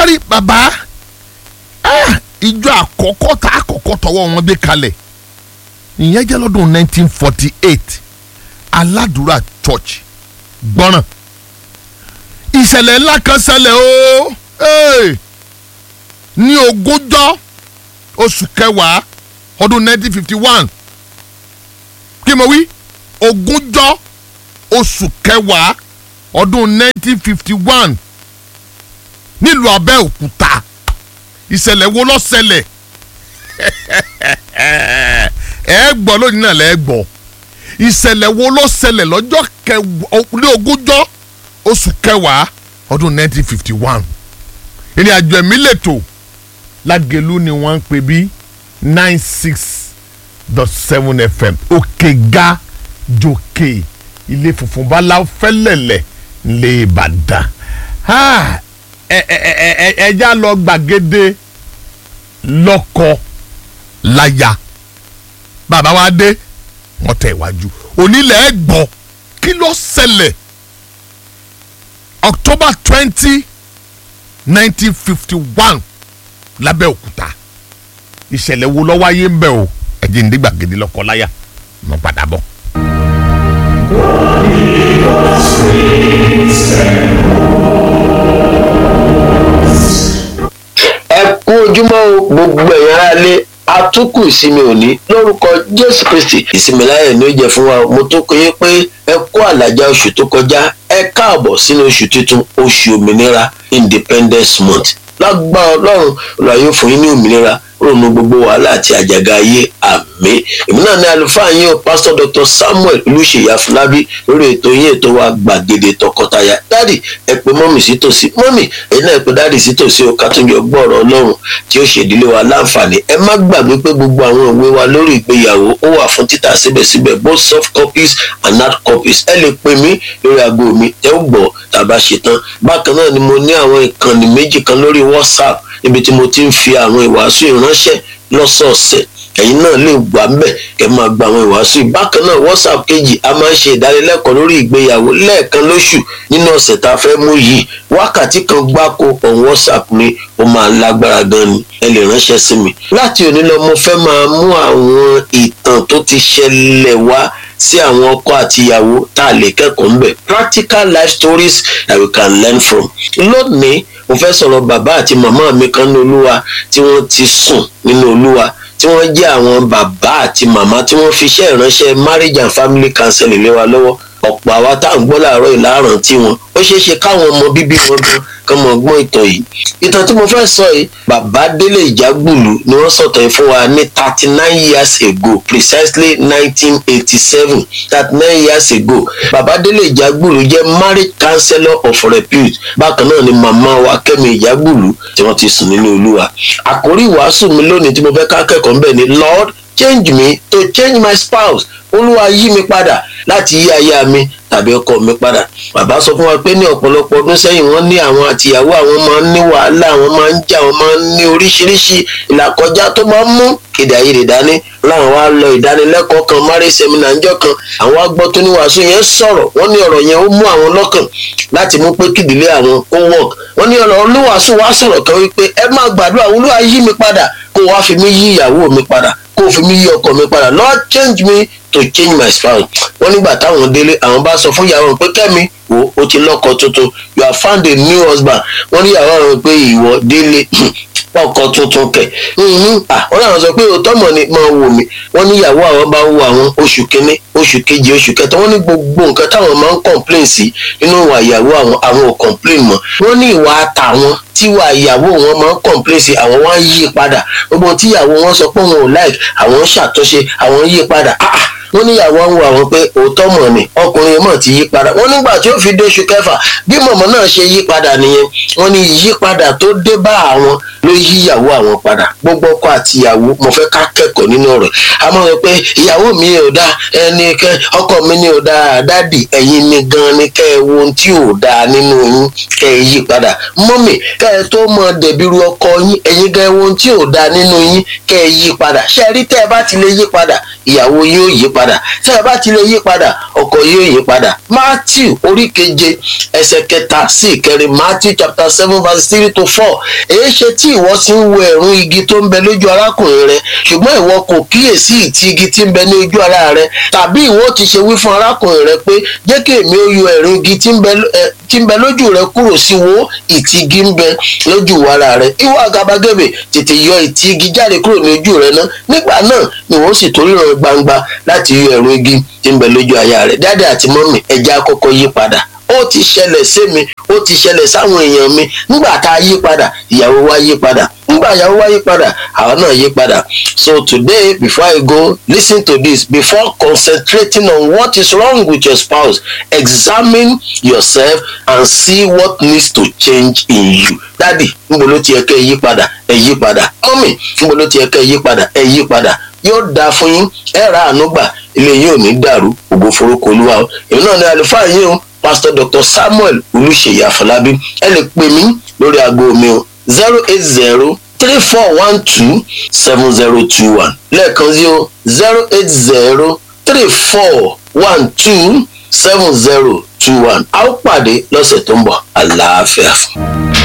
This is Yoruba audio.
wá rí bàbá ah, ìjọ àkọ́kọ́ tá àkọ́kọ́ tọwọ́ wọn gbé kalẹ̀ ìyẹn jẹ́ lọ́dún 1948 aládùúrà church gbọ́ràn ìṣẹ̀lẹ̀ ńlá kan ṣẹlẹ̀ o hey! ní ogúnjọ́ oṣù kẹwàá ọdún 1951 kí mo wí ogúnjọ́ oṣù kẹwàá ọdún 1951 nílùú Abẹ́òkúta ìṣẹ̀lẹ̀ wo ló ṣẹlẹ̀ ẹ gbọ́ lónìí náà lẹ́ gbọ́ ìṣẹ̀lẹ̀ wo ló ṣẹlẹ̀ lọ́jọ́ kẹwàá ní ogúnjọ́ oṣù kẹwàá ọdún 1951 ìrìn àjò ẹ̀mí lẹ́tọ̀ lágẹ̀lú ni wọ́n ń pè bí nine six dot seven fm òkè ga jòkè ilé funfun báláwo fẹ́lẹ̀lẹ̀ lè Ìbàdàn ẹ ẹ ẹ ẹ ẹja lọ gbàgede lọ́kọ láya bàbá wa dé wọ́n tẹ̀ wájú onílẹ̀ ẹ̀ gbọ́ kí ló ṣẹlẹ̀ October twenty nineteen fifty one lábẹ́òkúta ìṣẹ̀lẹ̀ wo ló wáyé ń bẹ̀ o ẹ̀jẹ̀ ń dé gbàgede lọ́kọ láya mo padà bọ̀. ẹ kú ojúmọ́ o gbogbo ẹ̀yin aráalé atukù ìsinmi òní lórúkọ jésù kristi ìsinmi láyẹ̀ ní ó jẹ́ fún wa mo tó kọ́ yín pé ẹ kú àlàjá oṣù tó kọjá ẹ káàbọ̀ sínú oṣù tuntun oṣù òmìnira independence month lágbára ọlọ́run ọ̀la yóò fún yín ní òmìnira ronú gbogbo wàhálà àti àjàgà ayé àmín èmi náà ní àlùfáà yín o pásítọ̀ dr samuel olùṣèyí afúlábí lórí ètò yín ètò wa gbàgede tọkọtaya dáàdì ẹ pè mọ́mì sí tòsí mọ́mì ẹ̀yin náà ẹ pè dáàdì sí tòsí o kátúnjọ gbọ́ọ̀rọ̀ ọlọ́run tí ó ṣèdílé wa láǹfààní ẹ má gbàgbé pé gbogbo àwọn ìwé wa lórí ìgbéyàwó ó wà fún títà síbẹ̀síbẹ̀ both soft copies and hard copies ẹ lè pè mí lórí aago mi ẹ ó gbọ́ tàbá ṣetán bákan náà ni mo ní àwọn ìkànnì méjì kan lórí whatsapp níbi tí mo ti ń fi àwọn ìwàásù ìránṣẹ́ lọ́sọ̀ọ̀sẹ̀ ẹ̀yin náà lè gbà ń bẹ̀ kẹ́ máa gba àwọn ìwàásù yìí bákan náà whatsapp kejì a máa ń ṣe ìdánilẹ́kọ̀ọ́ lórí ìgbéyàwó lẹ́ẹ̀kan lóṣù nínú ọ̀sẹ̀ tá a fẹ́ mú yìí wákàtí kan gbáko on whatsapp ni ó máa lágbára gan ni ẹ lè ránṣẹ́ sí mi láti òní lọ mo fẹ́ máa mú àwọn ìtàn tó ti ṣẹlẹ̀ wá sí àwọn ọkọ àti ìyàwó tá a lè kẹ́kọ̀ọ́ ń bẹ̀ practical life stories that we can learn from lónìí mo fẹ́ sọ̀rọ̀ bàbá àti màmá mi kan ní olúwa tí wọ́n ti sùn nínú olúwa tí wọ́n jẹ́ àwọn bàbá àti màmá tí wọ́n fi iṣẹ́ ìránṣẹ́ marriage and family counseling lé wa lọ́wọ́ ọ̀pọ̀ àwa tá à ń gbọ́ láàárọ̀ ìlàrán tí wọn ó ṣeé ṣe káwọn ọmọ bíbí wọn gan kán mọ gbọ́n ìtàn yìí ìtàn tí mo fẹ́ sọ yìí bàbá délé ìjágbùlù ni wọ́n sọ̀tàn yìí fún wa ní thirty nine years ago precisely nineteen eighty seven thirty nine years ago bàbá délé ìjágbùlù jẹ́ marriage counselor of repute bákan náà ni màmá wa kẹ́mi ìjágbùlù tí wọ́n ti sùn nínú olúwa àkórí ìwàásù mi lónìí tí mo fẹ́ ká kẹ́kọ̀ọ́ ń bẹ̀ ni lord change me to change my spouse olúwa yí mi padà láti yí aya mi tàbí ọkọ mi padà bàbá sọ fún wa pé ní ọ̀pọ̀lọpọ̀ ọdún sẹ́yìn wọ́n ní àwọn àtìyàwó àwọn máa ń ní wàhálà àwọn máa ń jà àwọn máa ń ní oríṣiríṣi ìlàkọjá tó máa ń mú èdè àìyedè dání láwọn wá lọ ìdánilẹ́kọ̀ọ́ kan márì sẹ́mínà ńjọ́ kan àwọn agbọ́ tó ní wàásù yẹn sọ̀rọ̀ wọ́n ní ọ̀rọ̀ yẹn ó mú àwọn lọ́kàn láti mú pé kídìlé àwọn ó wọ̀k wọ́n ní ọ̀rọ̀ olúwàásù wá sọ̀rọ̀ kan wípé ẹ máa gbàdúrà olúwa yí mi padà kó wá fi mí yí ìyàwó mi padà kó fi mí yí ọkọ mi padà lord change me to change my spouse wọ́n nígbà táwọn délé àwọn bá sọ fún ìyàwó pé kẹ́mi wo o ti lọ́kọ tuntun you have found a new husband wọ́n ní ìyàwó àwọn pé ìwọ délé ọkọ tuntun kẹ wọ́n náà sọ pé òótọ́ mọ̀ ni máa wò mí wọ́n ní ìyàwó àwọn bá wo àwọn oṣù kínní oṣù kejì oṣù kẹta wọ́n ní gbogbo nǹkan táwọn máa ń complain sí nínú ìwà ìyàwó àwọn àwọn ò complain mọ́ wọ́n ní ìwà àtàwọn tíwà ìyàwó wọn máa ń complain sí àwọn wá ń yí padà gbogbo tíyàwó wọn sọ pé wọn ò like àwọn ń ṣàtúnṣe àwọn ń yí padà ah ah wọ́n níyàwó ń wo àwọn pé òótọ́ mọ̀ ni ọkùnrin mọ̀ ti yí padà wọ́n nígbà tí ó fi dé oṣù kẹfà bí mọ̀mọ́ náà ṣe yí padà nìyẹn wọ́n ní ìyípadà tó dé bá àwọn ló yí ìyàwó àwọn padà gbogbo ọkọ àti ìyàwó mo fẹ́ ká kẹ́kọ̀ọ́ nínú ọ̀rọ̀ a máa rẹ pé ìyàwó mi ò dá ẹni kẹ ọkọ mi ni ò dá dádì ẹ̀yin ni gan ni kẹ́ ẹ wo ohun tí ò dá nínú yín kẹ́ ẹ yí padà mọ́mì kẹ́ ẹ tó mọ dẹ̀bìrú ọkọ yín ẹ̀yin gan ẹ wo ohun tí ò dá nínú yín kẹ́ ẹ yí padà ṣe rí tẹ́ ẹ bá ti lè yí padà ìyàwó yóò yí padà tí ẹ bá ti lè yí padà ọkọ yóò yí padà matthew orí keje ẹsẹ̀ kẹta sí ìkẹrin matthew chapter seven verse three to four èyí ṣe tí ìwọ ti ń wo ẹ̀rún igi tó ń bẹ lójú arákùnrin rẹ ṣùgbọ́n ìwọ kò kíyèsí ìtì igi tí ń bẹ ní ojú ara rẹ tàbí ìwọ ti ṣe wí fún arákùnrin rẹ pé jẹ́ kí èmi ó yọ ẹ̀rún igi tí ń bẹ tí ń bẹ lójú rẹ kúrò sí wo ìtì igi ń bẹ lójú ara rẹ ìwọ àgàbàgebè tètè yọ ìtì igi jáde kúrò ní ojú rẹ náà nígbà náà ni wọ́n sì torí ràn gbangba láti yọ ẹ̀rún igi tí ń bẹ lójú aya rẹ dáadé àti mọ́mì ẹja kọ́kọ́ yí padà ó ti ṣẹlẹ̀ sí mi ó ti ṣẹlẹ̀ sáwọn èèyàn mi nígbà tá a yí padà ìyàwó wa yí padà nígbà ìyàwó wa yí padà àwọn náà yí padà so today before i go listen to this before concentrating on what is wrong with your spouse examine yourself and see what needs to change in you dadi níbo ló ti yẹ kẹ́ ẹ yí padà ẹ yí padà mọ́mì níbo ló ti yẹ kẹ́ ẹ yí padà ẹ yí padà yóò dáa fún yín ẹ ra àánú gbà ilé yín ò ní dàrú ògo forúkọ olúwa o èmi náà ní àlùfáà yín o pastor dr samuel olùṣèyí àfọlábí ẹ lè pè mí lórí aago mi o zero eight zero three four one two seven zero two one lẹ́ẹ̀kan sí o zero eight zero three four one two seven zero two one a ó pàdé lọ́sẹ̀ tó ń bọ̀ àlàáfíà.